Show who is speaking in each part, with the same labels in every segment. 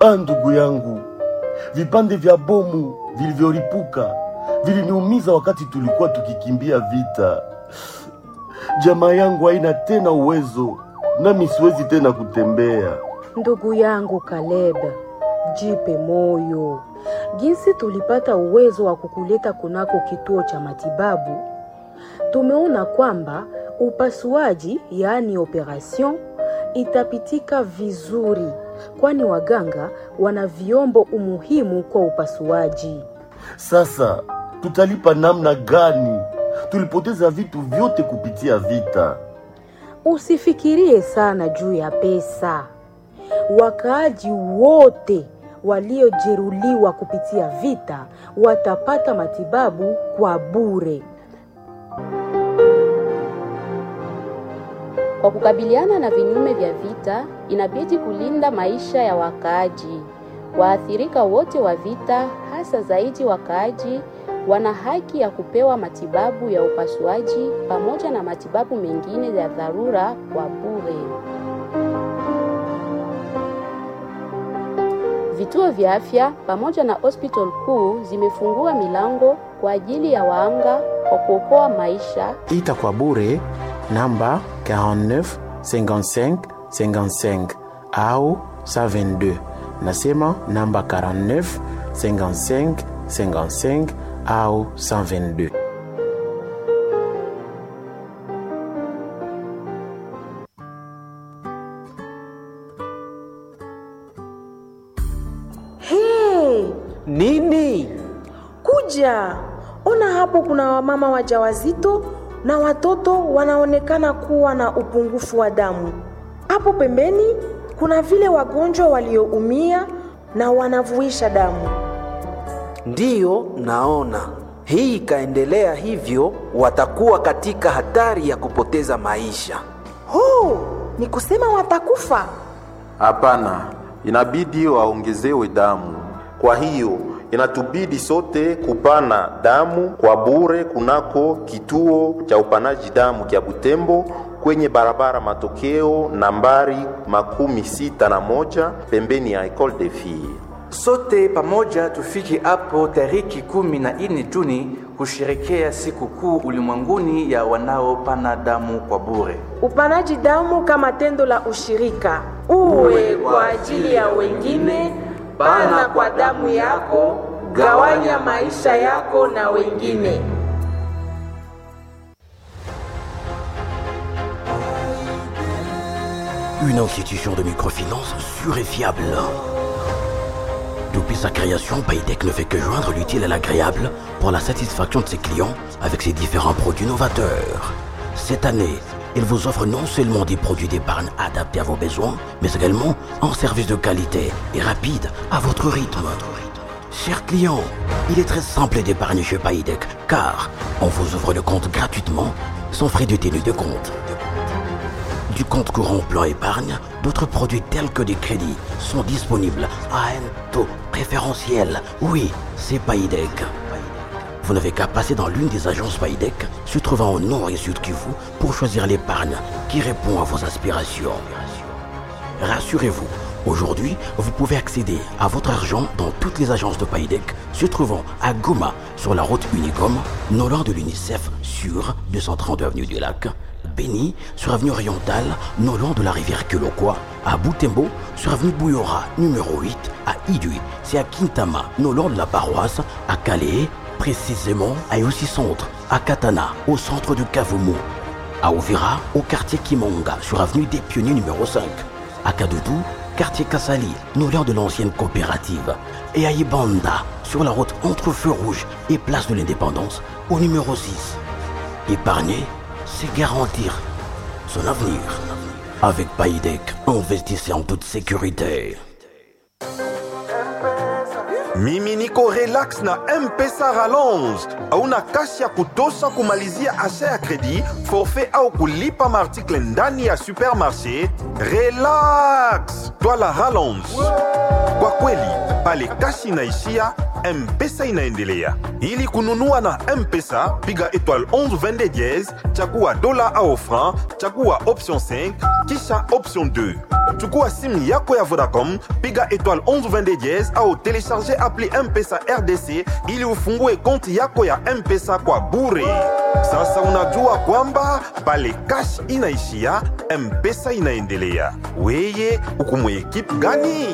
Speaker 1: Ah, ndugu yangu, vipande vya bomu vilivyolipuka viliniumiza wakati tulikuwa tukikimbia vita. Jamaa yangu haina tena uwezo, nami siwezi tena kutembea.
Speaker 2: Ndugu yangu Kaleb, jipe moyo. Jinsi tulipata uwezo wa kukuleta kunako kituo cha matibabu, tumeona kwamba upasuaji, yaani operation, itapitika vizuri, kwani waganga wana vyombo umuhimu kwa upasuaji.
Speaker 1: Sasa tutalipa namna gani? Tulipoteza vitu vyote kupitia vita.
Speaker 2: Usifikirie sana juu ya pesa. Wakaaji wote waliojeruhiwa kupitia vita watapata matibabu kwa bure.
Speaker 3: Kwa kukabiliana na vinyume vya vita, inabidi kulinda maisha ya wakaaji. Waathirika wote wa vita, hasa zaidi wakaaji, wana haki ya kupewa matibabu ya upasuaji pamoja na matibabu mengine ya dharura kwa bure. Vituo vya afya pamoja na hospital kuu zimefungua milango kwa ajili ya waanga kwa kuokoa maisha
Speaker 4: ita kwa bure namba 49 55 55 au 122 nasema namba 49 55 55 au 122
Speaker 5: Hey,
Speaker 6: Nini?
Speaker 5: kuja ona hapo, kuna wamama wajawazito na watoto wanaonekana kuwa na upungufu wa damu. Hapo pembeni kuna vile wagonjwa walioumia na wanavuisha damu.
Speaker 6: Ndiyo, naona hii ikaendelea hivyo, watakuwa katika hatari ya kupoteza maisha.
Speaker 5: Oh, ni kusema watakufa.
Speaker 7: Hapana, inabidi waongezewe damu. Kwa hiyo inatubidi sote kupana damu kwa bure kunako kituo cha upanaji damu kya Butembo kwenye barabara Matokeo nambari makumi sita na moja pembeni ya Ecole de Filles.
Speaker 8: Sote pamoja tufike hapo tariki kumi na nne Juni kusherekea siku kuu ulimwenguni ya wanaopana damu kwa bure.
Speaker 5: Upanaji damu kama tendo la ushirika, uwe kwa ajili ya wengine. Pana kwa damu yako, gawanya maisha yako na wengine.
Speaker 9: Une institution de microfinance sûre et fiable. Depuis sa création, Paytech ne fait que joindre l'utile à l'agréable pour la satisfaction de ses clients avec ses différents produits novateurs. Cette année, il vous offre non seulement des produits d'épargne adaptés à vos besoins, mais également un service de qualité et rapide à votre rythme. Chers clients, il est très simple d'épargner chez Paytech car on vous ouvre le compte gratuitement sans frais de tenue de compte. Du compte courant plan épargne, d'autres produits tels que des crédits sont disponibles à un taux préférentiel. Oui, c'est Paydeck. Vous n'avez qu'à passer dans l'une des agences Paydeck, se trouvant au nord et sud Kivu, pour choisir l'épargne qui répond à vos aspirations. Rassurez-vous, aujourd'hui, vous pouvez accéder à votre argent dans toutes les agences de Paydeck, se trouvant à Goma, sur la route Unicom, non loin de l'UNICEF, sur 230 avenue du Lac, Béni, sur avenue orientale, non loin de la rivière Kelokwa, à Boutembo, sur avenue Bouyora, numéro 8, à Idui, c'est à Kintama, non loin de la paroisse, à Calais, précisément à Yossi Centre, à Katana, au centre de Kavumu, à Ovira, au quartier Kimonga, sur avenue des Pionniers numéro 5, à Kadoudou, quartier Kassali, non loin de l'ancienne coopérative, et à Ibanda, sur la route entre Feu Rouge et Place de l'Indépendance, au numéro 6. Épargner, c'est garantir son avenir. Avec Paydeck, investissez en toute sécurité.
Speaker 10: mimi niko relax na mpesa rallonge hauna kasi ya kutosha kumalizia asha ya kredi forfait au kulipa maartikle ndani ya supermarché relax twala rallonge kwa kweli pale kasi inaishia mpesa inaendelea ili kununua na mpesa piga étoile 11 22 diez chagua dola au franc chagua option 5 kisha option 2 chukua simu yako ya vodacom piga étoile 1122 diez au telecharge appli mpesa rdc ili ufungue konti yako ya mpesa kwa bure sasa unajua kwamba pale cash inaishia mpesa inaendelea weye uko ekipe gani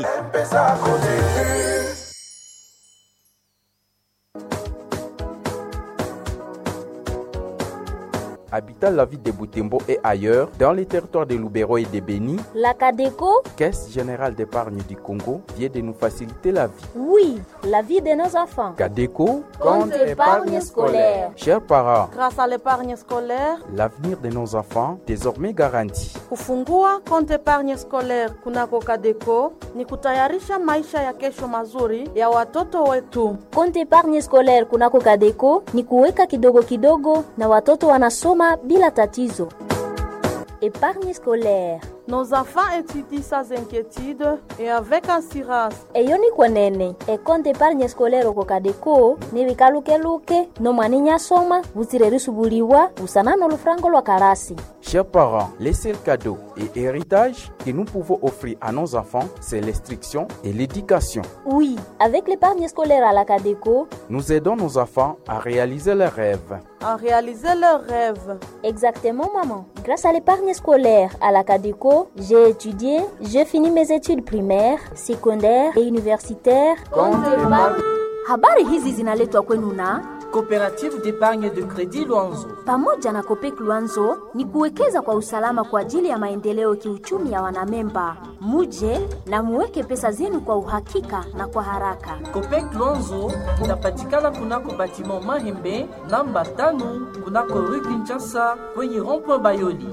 Speaker 11: habitant la ville de Boutembo et ailleurs, dans les territoires de Loubero et de Béni,
Speaker 12: La Cadeco,
Speaker 11: Caisse générale d'épargne du Congo vient de nous faciliter la vie.
Speaker 12: oui, la vie de nos enfants.
Speaker 11: Cadeco,
Speaker 12: Compte épargne scolaire.
Speaker 11: chers parents,
Speaker 13: Grâce à l'épargne scolaire,
Speaker 11: l'avenir de nos enfants désormais garanti.
Speaker 13: kufungua konti épargne scolaire kunako Kadeco ni kutayarisha maisha ya kesho mazuri ya watoto wetu.
Speaker 12: Compte épargne scolaire kunako Cadeco ni kuweka kidogo kidogo na watoto wanasoma bila tatizo. Épargne scolaire
Speaker 13: Nos enfants étudient sans inquiétude et avec assurance.
Speaker 12: eyo ni kwenene ekonte épargne scolaire oko Cadeco ni bikalukeluke nomwana inyasoma butsire risubuliwa busana n'olufurango lwa karasi
Speaker 11: Chers parents, les seuls cadeaux et héritages que nous pouvons offrir à nos enfants, c'est l'instruction et l'éducation.
Speaker 12: Oui, avec l'épargne scolaire à la Cadeco,
Speaker 11: Nous aidons nos enfants à réaliser leurs rêves.
Speaker 13: à réaliser leurs rêves.
Speaker 12: Exactement, maman. Grâce à l'épargne scolaire à la Cadeco, j'ai étudié, j'ai fini mes études primaires, secondaires et universitaires. Habari hizi zinaletwa kwenu na
Speaker 14: Coopérative d'épargne de crédit Luanzo.
Speaker 12: pamoja na Kopek Luanzo ni kuwekeza kwa usalama kwa ajili ya maendeleo kiuchumi ya wanamemba. Muje na muweke pesa zenu kwa uhakika na kwa haraka.
Speaker 14: Copec Luanzo inapatikana kunako batiment Mahembe namba tano kunako rue Kinshasa kwenye rond-point Bayoli.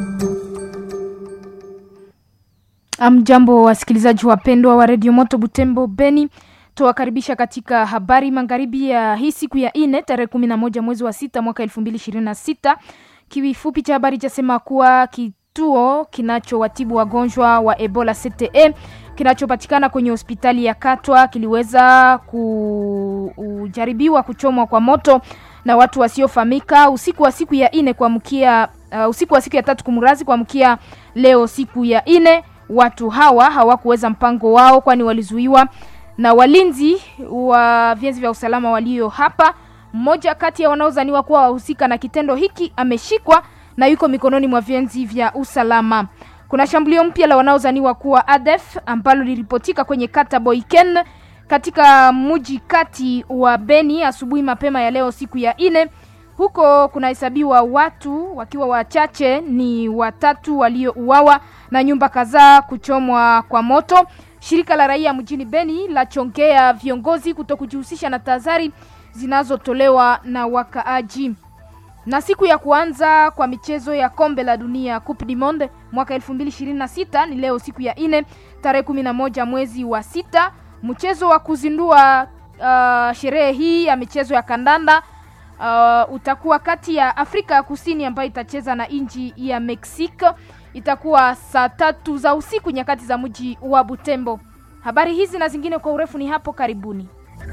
Speaker 15: Amjambo wasikilizaji wapendwa wa redio Moto Butembo Beni, tuwakaribisha katika habari magharibi ya hii siku ya ine tarehe kumi na moja mwezi wa sita mwaka elfu mbili ishirini na sita. Kifupi cha habari chasema kuwa kituo kinachowatibu wagonjwa wa Ebola CTE kinachopatikana kwenye hospitali ya Katwa kiliweza kujaribiwa kuchomwa kwa moto na watu wasiofahamika usiku wa siku ya ine kuamkia uh, usiku wa siku ya tatu kumrazi kuamkia leo siku ya ine. Watu hawa hawakuweza mpango wao, kwani walizuiwa na walinzi wa vyenzi vya usalama walio hapa. Mmoja kati ya wanaozaniwa kuwa wahusika na kitendo hiki ameshikwa na yuko mikononi mwa vyenzi vya usalama. Kuna shambulio mpya la wanaozaniwa kuwa ADF ambalo liripotika kwenye kata Boiken katika mji kati wa Beni asubuhi mapema ya leo siku ya ine. Huko kunahesabiwa watu wakiwa wachache ni watatu waliouawa na nyumba kadhaa kuchomwa kwa moto. Shirika la raia mjini Beni lachongea viongozi kutokujihusisha na tahadhari zinazotolewa na wakaaji. Na siku ya kuanza kwa michezo ya kombe la dunia Coupe du Monde mwaka 2026 ni leo siku ya ine tarehe 11 mwezi wa sita. Mchezo wa kuzindua uh, sherehe hii ya michezo ya kandanda uh, utakuwa kati ya Afrika ya Kusini ambayo itacheza na nchi ya Mexico. Itakuwa saa tatu za usiku nyakati za mji wa Butembo. Habari hizi na zingine kwa urefu ni hapo karibuni.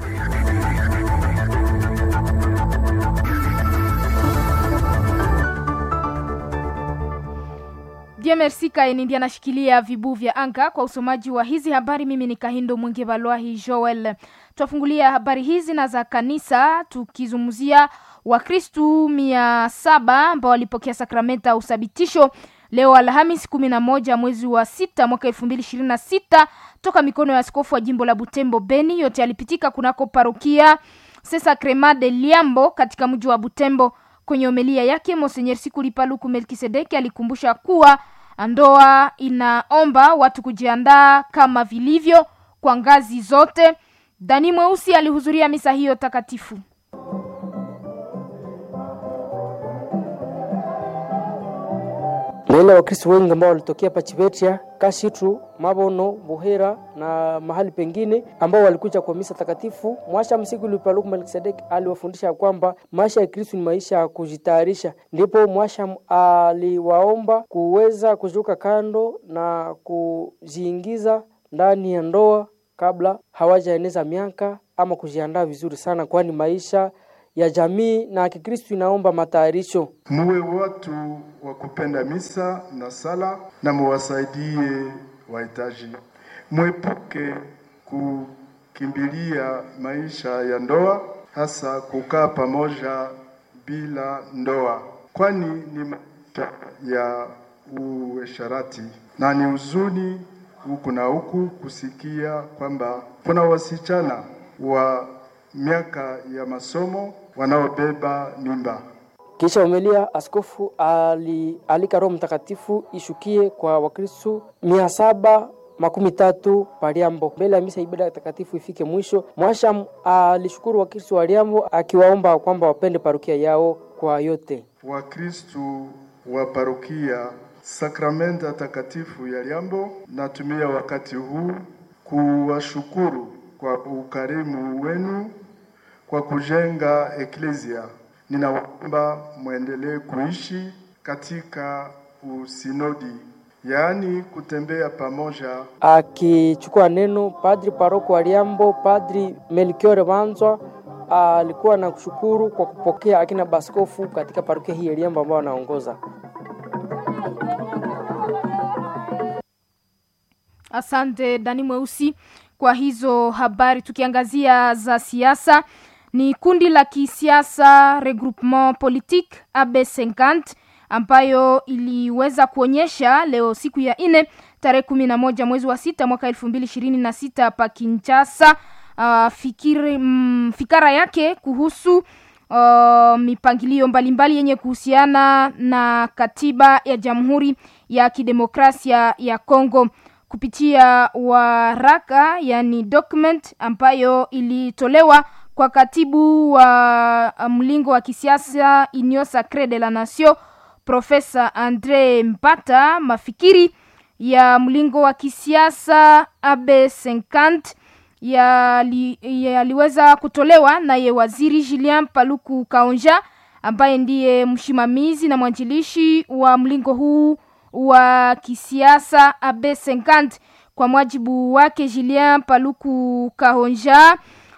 Speaker 15: Bien merci Kaeni ndiye anashikilia vibu vya anga kwa usomaji wa hizi habari. Mimi ni Kahindo Mwingi Balwahi Joel. Twafungulia habari hizi na za kanisa tukizungumzia Wakristu mia saba ambao walipokea sakramenta ya usabitisho leo Alhamis kumi na moja mwezi wa sita mwaka elfu mbili ishirini na sita toka mikono ya askofu wa jimbo la Butembo Beni. Yote yalipitika kunako parokia Sesa Crema de Liambo katika mji wa Butembo. Kwenye homilia yake Monsenyer Sikuli Paluku Melkisedeki alikumbusha kuwa ndoa inaomba watu kujiandaa kama vilivyo kwa ngazi zote. Dani Mweusi alihudhuria misa hiyo takatifu.
Speaker 16: naila wakristo wengi ambao walitokea pachivetia kashitu mabono buhera na mahali pengine ambao walikuja kwa misa takatifu mwasha msiku lipaluku melkisedeki aliwafundisha kwamba maisha ya kristu ni maisha ya kujitayarisha ndipo mwasha aliwaomba kuweza kuzuka kando na kujiingiza ndani ya ndoa kabla hawajaeneza miaka ama kujiandaa vizuri sana kwani maisha ya jamii na kikristu inaomba matayarisho
Speaker 17: muwe watu wa kupenda misa na sala na muwasaidie wahitaji, mwepuke kukimbilia maisha ya ndoa, hasa kukaa pamoja bila ndoa, kwani ni maisha ya uasherati na ni huzuni huku na huku kusikia kwamba kuna wasichana wa miaka ya masomo wanaobeba mimba.
Speaker 16: Kisha umelia, askofu alialika Roho Mtakatifu ishukie kwa Wakristo mia saba makumi tatu Paliambo mbele ya misa ibada takatifu ifike mwisho. Mwasham alishukuru Wakristo wa Liambo akiwaomba kwamba wapende parokia yao kwa yote.
Speaker 17: Wakristo wa parokia sakramenta takatifu ya Liambo, natumia wakati huu kuwashukuru kwa ukarimu wenu kwa kujenga eklesia. Ninawaomba mwendelee kuishi katika usinodi, yaani kutembea pamoja.
Speaker 16: Akichukua neno, padri paroko wa Liambo, padri Melchior Banzwa alikuwa na kushukuru kwa kupokea akina baskofu katika parokia hii ya Liambo ambao anaongoza.
Speaker 15: Asante Dani Mweusi kwa hizo habari. Tukiangazia za siasa, ni kundi la kisiasa Regroupement Politique AB50 ambayo iliweza kuonyesha leo siku ya nne tarehe kumi na moja mwezi wa sita mwaka elfu mbili ishirini na sita pa Kinshasa uh, fikiri, mm, fikara yake kuhusu uh, mipangilio mbalimbali yenye kuhusiana na katiba ya Jamhuri ya Kidemokrasia ya Kongo kupitia waraka yani document ambayo ilitolewa kwa katibu wa mlingo wa kisiasa Union Sacree de la Nation Profesa Andre Mpata. Mafikiri ya mlingo wa kisiasa AB50 yaliweza ya kutolewa naye waziri Julien Paluku Kaonja ambaye ndiye msimamizi na mwanjilishi wa mlingo huu wa kisiasa AB50. Kwa mwajibu wake Julien Paluku Kahonja,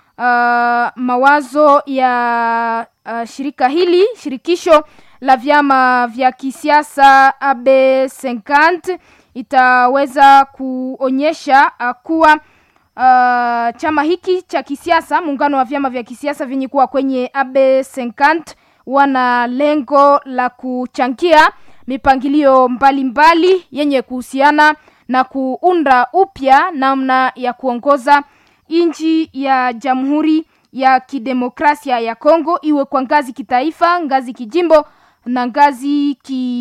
Speaker 15: uh, mawazo ya uh, shirika hili shirikisho la vyama vya kisiasa AB50 itaweza kuonyesha uh, kuwa uh, chama hiki cha kisiasa, muungano wa vyama vya kisiasa vyenye kuwa kwenye AB50 wana lengo la kuchangia mipangilio mbalimbali mbali yenye kuhusiana na kuunda upya namna ya kuongoza nchi ya Jamhuri ya Kidemokrasia ya Kongo, iwe kwa ngazi kitaifa, ngazi kijimbo na ngazi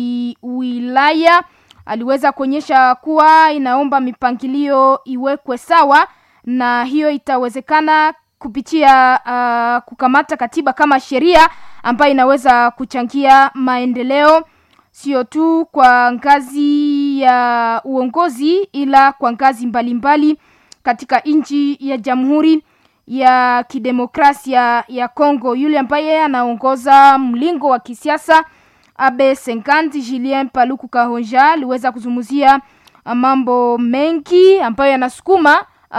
Speaker 15: kiwilaya. Aliweza kuonyesha kuwa inaomba mipangilio iwekwe sawa, na hiyo itawezekana kupitia uh, kukamata katiba kama sheria ambayo inaweza kuchangia maendeleo sio tu kwa ngazi ya uongozi ila kwa ngazi mbalimbali mbali katika nchi ya Jamhuri ya Kidemokrasia ya Kongo. Yule ambaye anaongoza mlingo wa kisiasa AB50 Julien Paluku Kahonja aliweza kuzungumzia mambo mengi ambayo yanasukuma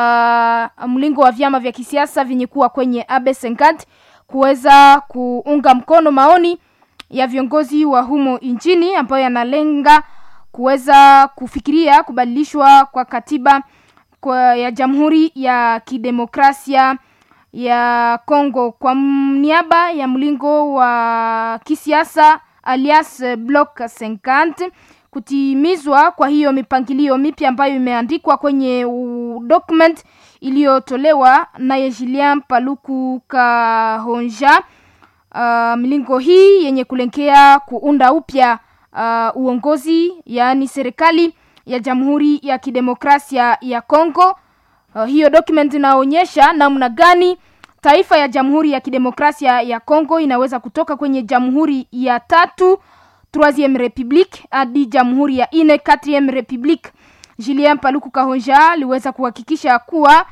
Speaker 15: uh, mlingo wa vyama vya kisiasa vyenye kuwa kwenye AB50 kuweza kuunga mkono maoni ya viongozi wa humo nchini ambayo yanalenga kuweza kufikiria kubadilishwa kwa katiba kwa ya Jamhuri ya Kidemokrasia ya Kongo. Kwa niaba ya mlingo wa kisiasa alias Bloc 50 kutimizwa kwa hiyo mipangilio mipya ambayo imeandikwa kwenye document iliyotolewa naye Julien Paluku Kahonja. Uh, milingo hii yenye kulenkea kuunda upya uh, uongozi yaani serikali ya Jamhuri ya Kidemokrasia ya Kongo. Uh, hiyo document inaonyesha namna gani taifa ya Jamhuri ya Kidemokrasia ya Kongo inaweza kutoka kwenye jamhuri ya tatu troisieme republique hadi jamhuri ya ine quatrieme republique. Julien Paluku Kahonja aliweza kuhakikisha kuwa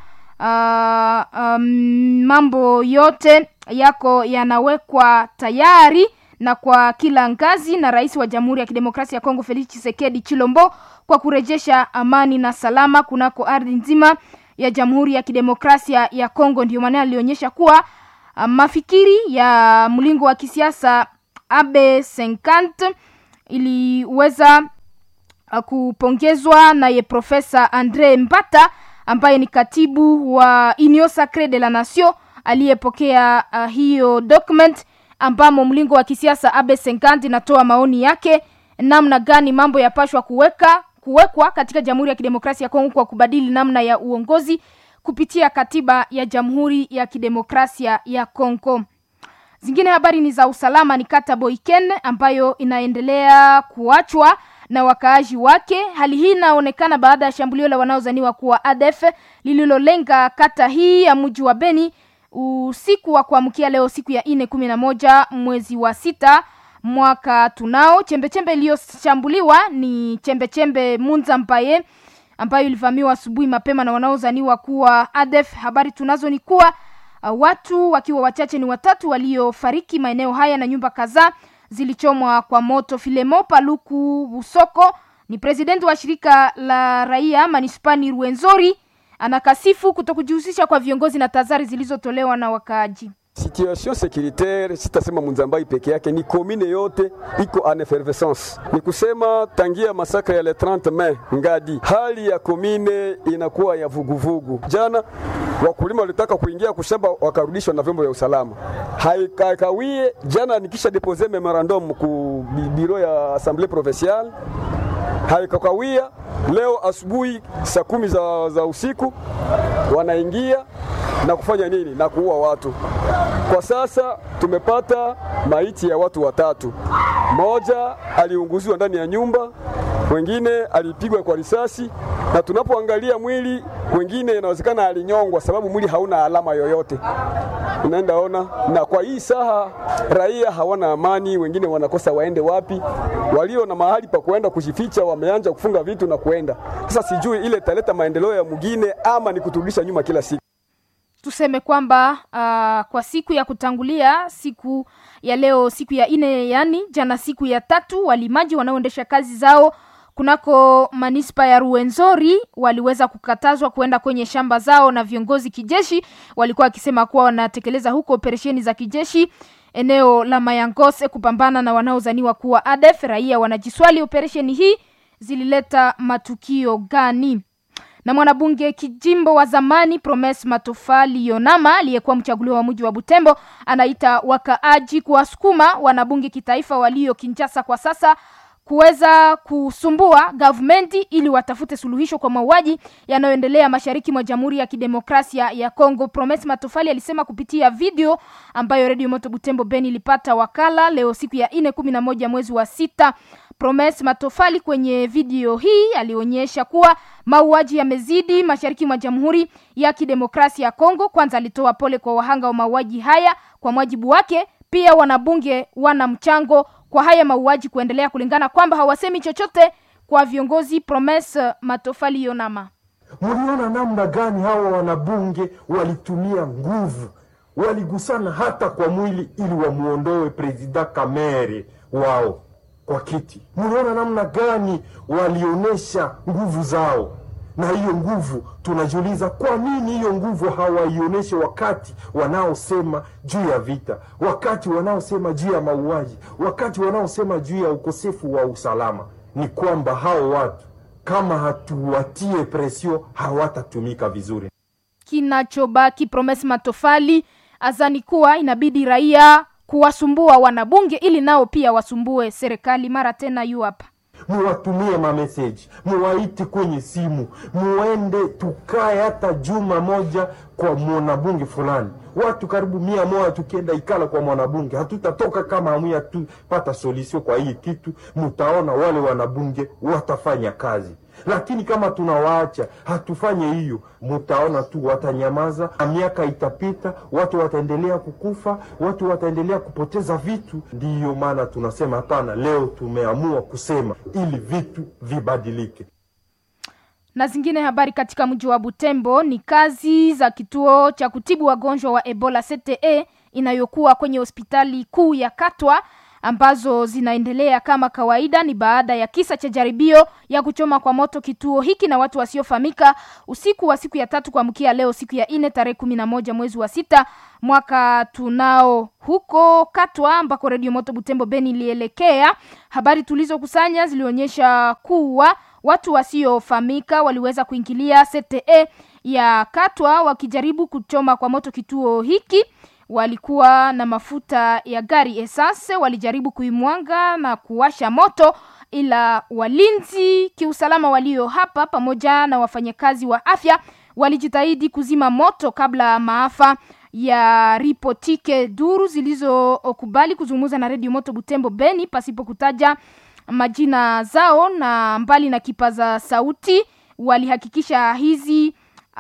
Speaker 15: uh, um, mambo yote yako yanawekwa tayari na kwa kila ngazi na rais wa Jamhuri ya Kidemokrasia ya Kongo Felix Tshisekedi Chilombo kwa kurejesha amani na salama kunako ardhi nzima ya Jamhuri ya Kidemokrasia ya Kongo. Ndio maana alionyesha kuwa uh, mafikiri ya mlingo wa kisiasa AB 50 iliweza uh, kupongezwa naye Profesa Andre Mbata ambaye ni katibu wa Union Sacree de la Nation aliyepokea uh, hiyo document ambamo mlingo wa kisiasa Abe Senkandi natoa maoni yake namna gani mambo yapashwa kuweka kuwekwa katika Jamhuri ya Kidemokrasia ya Kongo kwa kubadili namna ya uongozi kupitia katiba ya Jamhuri ya Kidemokrasia ya Kongo. Zingine habari ni za usalama, ni kata Boiken ambayo inaendelea kuachwa na wakaaji wake. Hali hii inaonekana baada ya shambulio la wanaozaniwa kuwa ADF lililolenga kata hii ya mji wa Beni usiku wa kuamkia leo siku ya nne kumi na moja mwezi wa sita mwaka tunao. Chembechembe iliyoshambuliwa ni chembechembe Munza Mpaye ambayo ilivamiwa asubuhi mapema na wanaozaniwa kuwa ADF. Habari tunazo ni kuwa uh, watu wakiwa wachache ni watatu waliofariki maeneo haya na nyumba kadhaa zilichomwa kwa moto. Filemo Paluku Busoko ni presidenti wa shirika la raia manispani Ruenzori, anakasifu kutokujihusisha kwa viongozi na tazari zilizotolewa na wakaaji.
Speaker 18: Situation securitaire sitasema Munzambai peke yake, ni komine yote iko en effervescence. Ni kusema tangia masakra ya le 30 Mei ngadi, hali ya komine inakuwa ya vuguvugu. Jana wakulima walitaka kuingia kushamba, wakarudishwa na vyombo vya usalama, haikakawie. Jana nikisha depose memorandum ku biro ya assemblee provinciale haikakawia. Leo asubuhi saa kumi za, za usiku wanaingia na kufanya nini? Na kuua watu. Kwa sasa tumepata maiti ya watu watatu, mmoja aliunguziwa ndani ya nyumba, wengine alipigwa kwa risasi, na tunapoangalia mwili wengine inawezekana alinyongwa, sababu mwili hauna alama yoyote unaenda ona. Na kwa hii saha raia hawana amani, wengine wanakosa waende wapi. Walio na mahali pa kuenda kujificha wameanza kufunga vitu na kuenda. Sasa sijui ile italeta maendeleo ya mwingine ama ni kuturudisha nyuma kila siku.
Speaker 15: Tuseme kwamba uh, kwa siku ya kutangulia siku ya leo siku ya ine, yani jana siku ya tatu, walimaji wanaoendesha kazi zao kunako manispa ya Ruenzori waliweza kukatazwa kuenda kwenye shamba zao na viongozi kijeshi. Walikuwa wakisema kuwa wanatekeleza huko operesheni za kijeshi eneo la Mayangose kupambana na wanaozaniwa kuwa ADF. Raia wanajiswali operesheni hii zilileta matukio gani? na mwanabunge kijimbo wa zamani Promes Matofali Yonama aliyekuwa mchaguliwa wa mji wa Butembo anaita wakaaji kuwasukuma wanabunge kitaifa walio Kinshasa kwa sasa kuweza kusumbua gavumenti ili watafute suluhisho kwa mauaji yanayoendelea mashariki mwa Jamhuri ya Kidemokrasia ya Kongo. Promes Matofali alisema kupitia video ambayo Radio Moto Butembo Beni ilipata wakala leo siku ya nne kumi na moja mwezi wa sita. Promes Matofali kwenye video hii alionyesha kuwa mauaji yamezidi mashariki mwa Jamhuri ya Kidemokrasia ya Kongo. Kwanza alitoa pole kwa wahanga wa mauaji haya. Kwa mwajibu wake, pia wanabunge wana mchango kwa haya mauaji kuendelea, kulingana kwamba hawasemi chochote kwa viongozi. Promes Matofali Yonama:
Speaker 19: Muliona namna gani hawa wanabunge walitumia nguvu, waligusana hata kwa mwili ili wamuondoe presida Kamere wao kwa kiti. Muliona namna gani walionyesha nguvu zao, na hiyo nguvu tunajiuliza, kwa nini hiyo nguvu hawaionyeshe wakati wanaosema juu ya vita, wakati wanaosema juu ya mauaji, wakati wanaosema juu ya ukosefu wa usalama? Ni kwamba hao watu kama hatuwatie presio hawatatumika vizuri.
Speaker 15: Kinachobaki, Promes Matofali azani kuwa inabidi raia kuwasumbua wanabunge ili nao pia wasumbue serikali. Mara tena yu hapa
Speaker 19: muwatumie mameseji, muwaiti kwenye simu, muende tukae hata juma moja kwa mwanabunge fulani. Watu karibu mia moja tukienda ikala kwa mwanabunge, hatutatoka kama hamuya tupata solution kwa hii kitu. Mutaona wale wanabunge watafanya kazi, lakini kama tunawaacha hatufanye hiyo, mutaona tu watanyamaza, na miaka itapita, watu wataendelea kukufa, watu wataendelea kupoteza vitu. Ndiyo maana tunasema hapana, leo tumeamua kusema ili vitu vibadilike.
Speaker 15: Na zingine habari katika mji wa Butembo ni kazi za kituo cha kutibu wagonjwa wa Ebola CTE inayokuwa kwenye hospitali kuu ya Katwa ambazo zinaendelea kama kawaida ni baada ya kisa cha jaribio ya kuchoma kwa moto kituo hiki na watu wasiofahamika usiku wa siku ya tatu kuamkia leo siku ya nne tarehe kumi na moja mwezi wa sita mwaka tunao huko Katwa ambako redio Moto Butembo Beni ilielekea. Habari tulizokusanya zilionyesha kuwa watu wasiofahamika waliweza kuingilia CTE ya Katwa wakijaribu kuchoma kwa moto kituo hiki walikuwa na mafuta ya gari esase, walijaribu kuimwanga na kuwasha moto, ila walinzi kiusalama walio hapa pamoja na wafanyakazi wa afya walijitahidi kuzima moto kabla maafa ya ripotike. Duru zilizokubali kuzungumza na redio Moto Butembo Beni pasipo kutaja majina zao na mbali na kipaza sauti walihakikisha hizi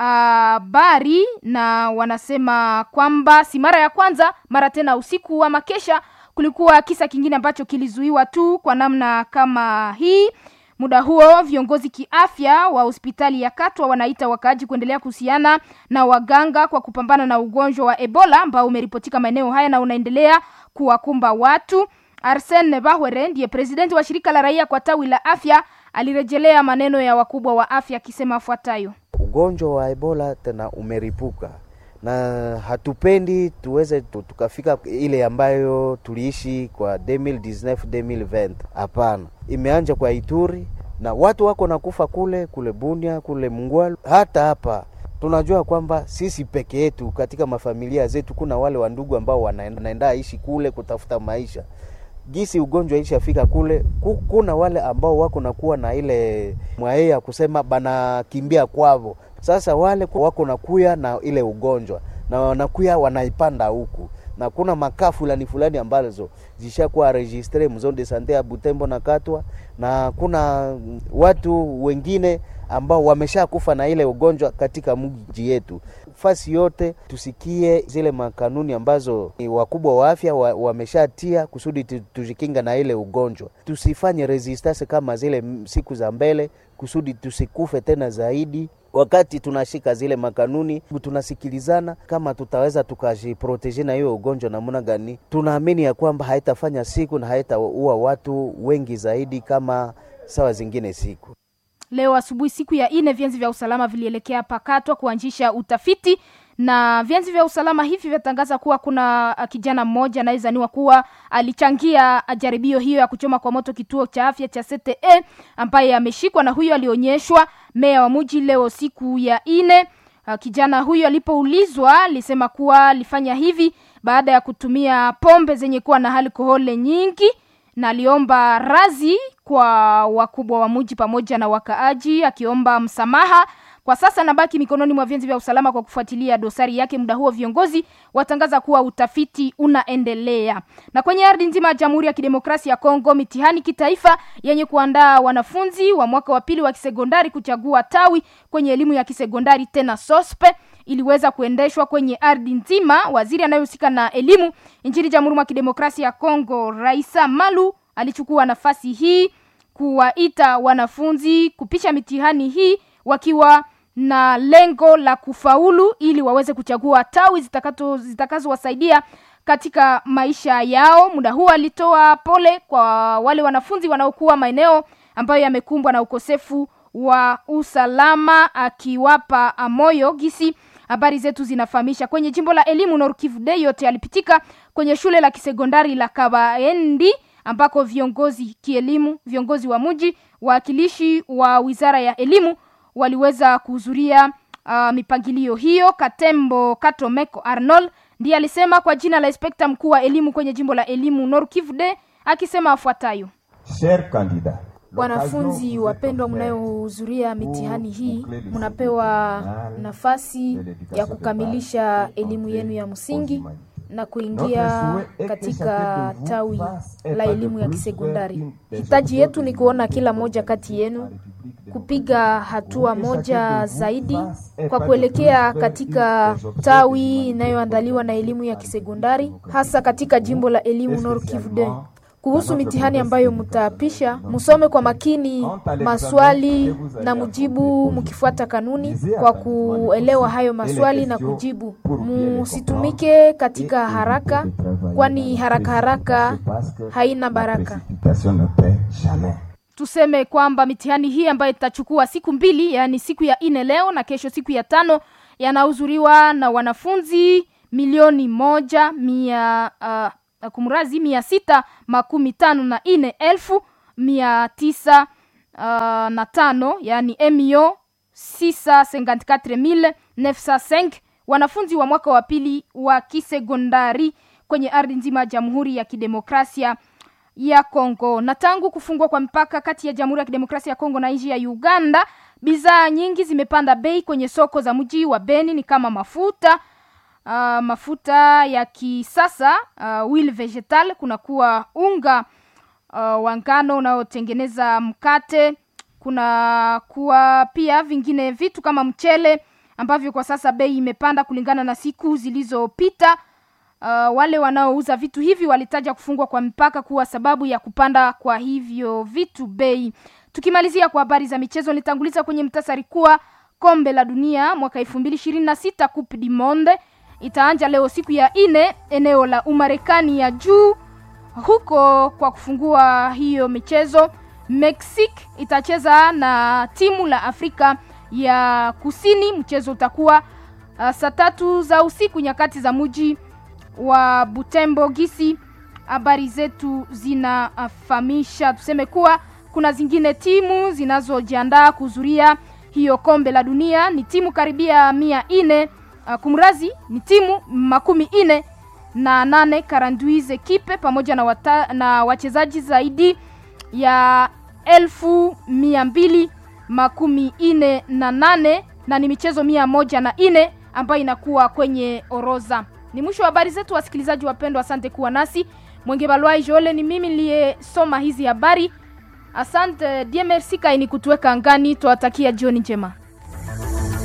Speaker 15: habari na wanasema kwamba si mara ya kwanza, mara tena usiku wa makesha kulikuwa kisa kingine ambacho kilizuiwa tu kwa namna kama hii. Muda huo viongozi kiafya wa hospitali ya Katwa wanaita wakaaji kuendelea kuhusiana na waganga kwa kupambana na ugonjwa wa Ebola ambao umeripotika maeneo haya na unaendelea kuwakumba watu. Arsene Bahwere ndiye presidenti wa shirika la raia kwa tawi la afya, alirejelea maneno ya wakubwa wa afya akisema afuatayo:
Speaker 20: ugonjwa wa Ebola tena umeripuka na hatupendi tuweze tukafika ile ambayo tuliishi kwa 2019 2020. Hapana, imeanja kwa Ituri na watu wako nakufa kule kule Bunia kule Mungwalu, hata hapa tunajua kwamba sisi peke yetu katika mafamilia zetu kuna wale wandugu ambao wanaenda ishi kule kutafuta maisha gisi ugonjwa ishafika kule, kuna wale ambao wako nakuwa na ile mwaye ya kusema banakimbia kwavo. Sasa wale wako nakuya na ile ugonjwa na wanakuya wanaipanda huku, na kuna makaa fulani fulani ambazo zishakuwa registre mzone de sante ya Butembo na Katwa, na kuna watu wengine ambao wamesha kufa na ile ugonjwa katika mji yetu. Fasi yote tusikie zile makanuni ambazo wakubwa wa afya wameshatia wa kusudi tujikinga na ile ugonjwa, tusifanye resistance kama zile siku za mbele, kusudi tusikufe tena zaidi. Wakati tunashika zile makanuni, tunasikilizana kama tutaweza tukajiproteje na hiyo ugonjwa namna gani. Tunaamini ya kwamba haitafanya siku na haitaua watu wengi zaidi kama sawa zingine siku
Speaker 15: Leo asubuhi siku ya ine, vyanzi vya usalama vilielekea Pakatwa kuanzisha utafiti, na vyanzi vya usalama hivi vyatangaza kuwa kuna kijana mmoja anayezaniwa kuwa alichangia jaribio hiyo ya kuchoma kwa moto kituo cha afya cha CTE ambaye ameshikwa, na huyo alionyeshwa meya wa mji leo siku ya ine. Kijana huyo alipoulizwa alisema kuwa alifanya hivi baada ya kutumia pombe zenye kuwa na alkoholi nyingi na aliomba razi kwa wakubwa wa mji pamoja na wakaaji, akiomba msamaha. Kwa sasa nabaki mikononi mwa vyanzo vya usalama kwa kufuatilia dosari yake. Muda huo viongozi watangaza kuwa utafiti unaendelea. Na kwenye ardhi nzima ya Jamhuri ya Kidemokrasia ya Kongo, mitihani kitaifa yenye kuandaa wanafunzi wa mwaka wa pili wa kisekondari kuchagua tawi kwenye elimu ya kisekondari tena sospe iliweza kuendeshwa kwenye ardhi nzima. Waziri anayehusika na elimu nchini Jamhuri ya Kidemokrasia ya Kongo, Raisa Malu, alichukua nafasi hii kuwaita wanafunzi kupisha mitihani hii wakiwa na lengo la kufaulu ili waweze kuchagua tawi zitakazowasaidia katika maisha yao. Muda huu alitoa pole kwa wale wanafunzi wanaokuwa maeneo ambayo yamekumbwa na ukosefu wa usalama, akiwapa moyo gisi habari zetu zinafahamisha. Kwenye jimbo la elimu Nord Kivu Day yote yalipitika kwenye shule la kisekondari la Kabaendi ambako viongozi kielimu, viongozi wa mji, wawakilishi wa wizara ya elimu waliweza kuhudhuria uh, mipangilio hiyo. Katembo Katomeko Arnold ndiye alisema kwa jina la inspekta mkuu wa elimu kwenye jimbo la elimu Nord Kivu Day, akisema afuatayo: Wanafunzi wapendwa, mnayohudhuria mitihani hii, mnapewa nafasi ya kukamilisha elimu yenu ya msingi na kuingia katika tawi la elimu ya kisekondari. Hitaji yetu ni kuona kila moja kati yenu kupiga hatua moja zaidi kwa kuelekea katika tawi inayoandaliwa na elimu ya kisekondari hasa katika jimbo la elimu Nord Kivu. kuhusu mitihani ambayo mtaapisha, musome kwa makini maswali na mujibu mkifuata kanuni kwa kuelewa hayo maswali na kujibu. Musitumike katika haraka, kwani haraka haraka haina baraka. Tuseme kwamba mitihani hii ambayo itachukua siku mbili, yaani siku ya ine leo na kesho siku ya tano, yanahudhuriwa na wanafunzi milioni moja mia uh, kumrazi mia sita makumi tano na ine elfu mia tisa uh, na tano yani emio sisa cinquante mille neuf cinq wanafunzi wa mwaka wa pili wa kisekondari kwenye ardhi nzima ya Jamhuri ya Kidemokrasia ya Kongo. Na tangu kufungwa kwa mpaka kati ya Jamhuri ya Kidemokrasia ya Kongo na nchi ya Uganda, bidhaa nyingi zimepanda bei kwenye soko za mji wa Beni, ni kama mafuta uh, mafuta ya kisasa uh, wheel vegetal, kunakuwa unga uh, wa ngano unaotengeneza mkate, kuna kuwa pia vingine vitu kama mchele ambavyo kwa sasa bei imepanda kulingana na siku zilizopita. Uh, wale wanaouza vitu hivi walitaja kufungwa kwa mpaka kuwa sababu ya kupanda kwa hivyo vitu bei. Tukimalizia kwa habari za michezo, nitanguliza kwenye mtasari kuwa kombe la dunia mwaka elfu mbili ishirini na sita Coupe du Monde itaanja leo siku ya ine eneo la Umarekani ya juu huko. Kwa kufungua hiyo michezo, Mexique itacheza na timu la Afrika ya Kusini. Mchezo utakuwa uh, saa tatu za usiku nyakati za muji wa Butembo. Gisi habari zetu zinafahamisha, tuseme kuwa kuna zingine timu zinazojiandaa kuhudhuria hiyo kombe la dunia, ni timu karibia mia ine uh, kumrazi ni timu makumi ine na nane karanduize kipe pamoja na, wata, na wachezaji zaidi ya elfu mia mbili makumi ine na nane na ni michezo mia moja na ine ambayo inakuwa kwenye oroza. Ni mwisho wa habari zetu, wasikilizaji wapendwa, asante kuwa nasi. Mwenge Balwai Joole ni mimi niliyesoma hizi habari. Asante die merci kaini kutuweka angani, twawatakia jioni njema.